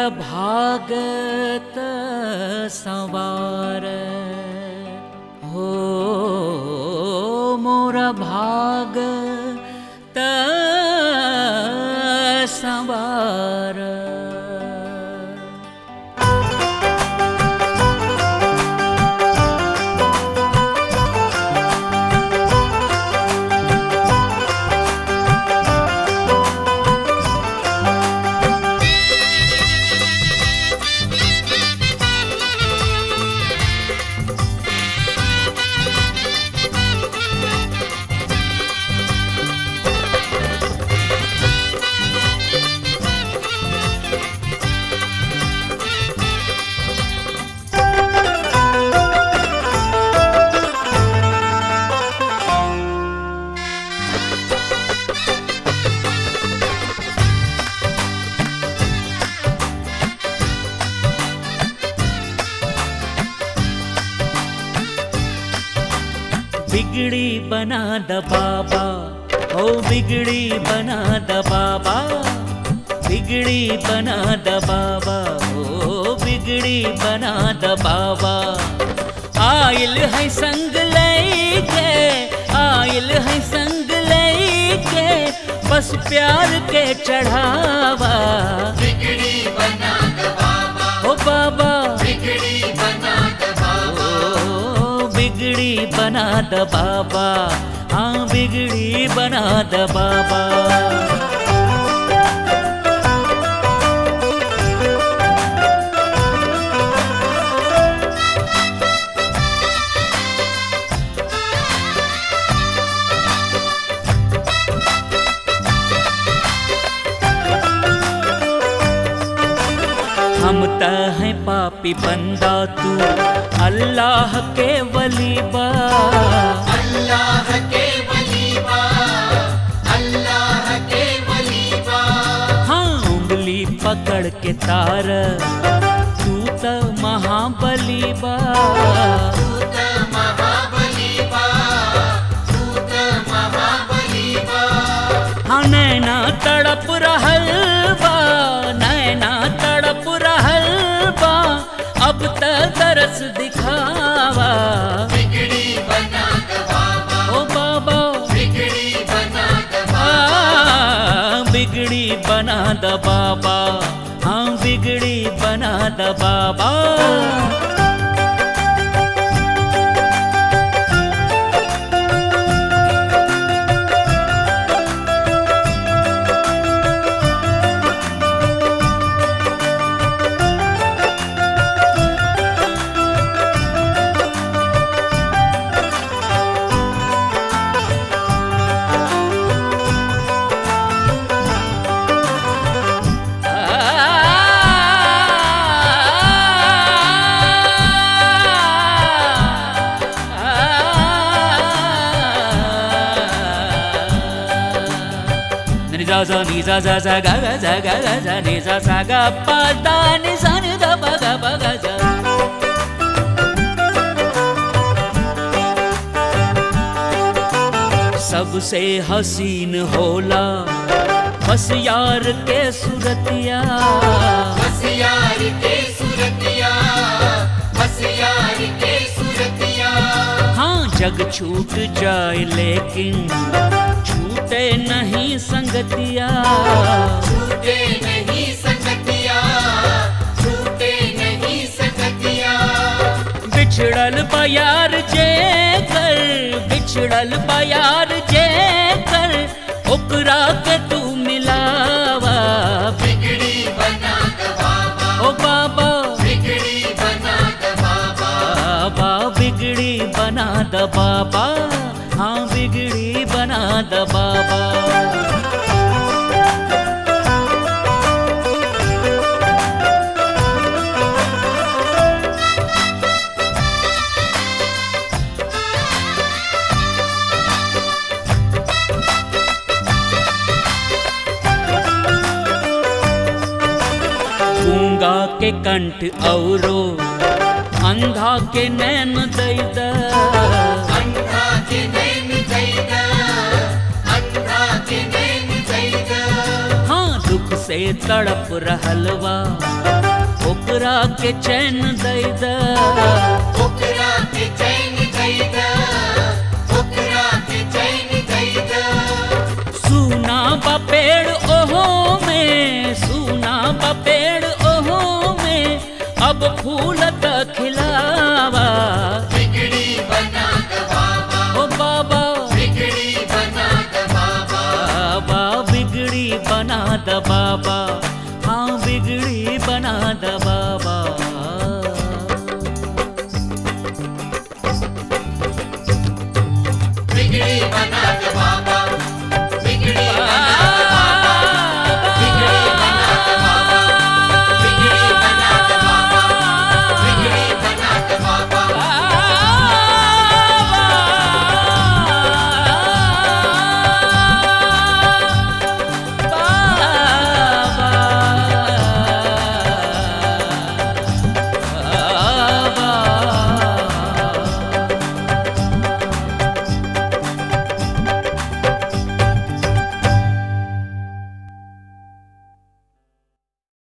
भागत सवार हो मोर भागत सवार बिगड़ी बना द बाबा ओ बिगड़ी बना द बाबा बिगड़ी बना द बाबा ओ बिगड़ी बना द बाबा आयल है संग लेके आयल है संग लेके बस प्यार के चढ़ावा बिगड़ी बना द बाबा ओ बाबा बिगड़ी बना द बाबा ओ बिगड़ी बना द बाबा हाँ बिगड़ी बना द बाबा हम त हैं पापी बंदा तू अल्लाह के वली बा अल्लाह के वलीबा अल्लाह के वलीबा हाँ उंगली पकड़ के तार तू त महाबली बा तूत महाबलीबा तूत महाबलीबा हाँ नैना तड़प रहल बा नैना तड़प रहल बा अब त तरस दिखावा बिगड़ी बना द बाबा ओ बाबा बिगड़ी बना द आ, बाबा बिगड़ी बना द बाबा हाँ बिगड़ी बना द बाबा Za za ni za za za ga ga za ga ga za ni za sa ga pa da ni sa ni da pa ga pa ga za सबसे हसीन होला बस यार के सुरतिया बसियार के सुरतिया बसियार के सुरतिया हाँ जग छूट जाए लेकिन छूटे नहीं संगतिया छूटे नहीं सकतिया छूटे नहीं सकतिया बिछड़ल बयार जे कर बिछड़ल बयार जे कर ओकरा के तू मिलावा बिगड़ी बना द बाबा ओ बाबा बिगड़ी बना द बाबा बाबा बिगड़ी बना द बाबा हाँ बिगड़ी बना द बाबा गूंगा के कंठ औरो अंधा के नैन दैद अंधा के नैन जैदा अंधा के नैन जैदा हाँ दुख से तड़प रहलवा ओकरा के चैन दई द ओकरा के चैन दैदा ओकरा के चैन दैदा सुना बा पेड़ ओहो में सुना बा पेड़ ओहो में अब फूल त खिलावा बिगड़ी बना द बाबा ओ बाबा बिगड़ी बना द बाबा बाबा बिगड़ी बना द बाबा हाँ बिगड़ी बना द बाबा बिगड़ी बना द बाबा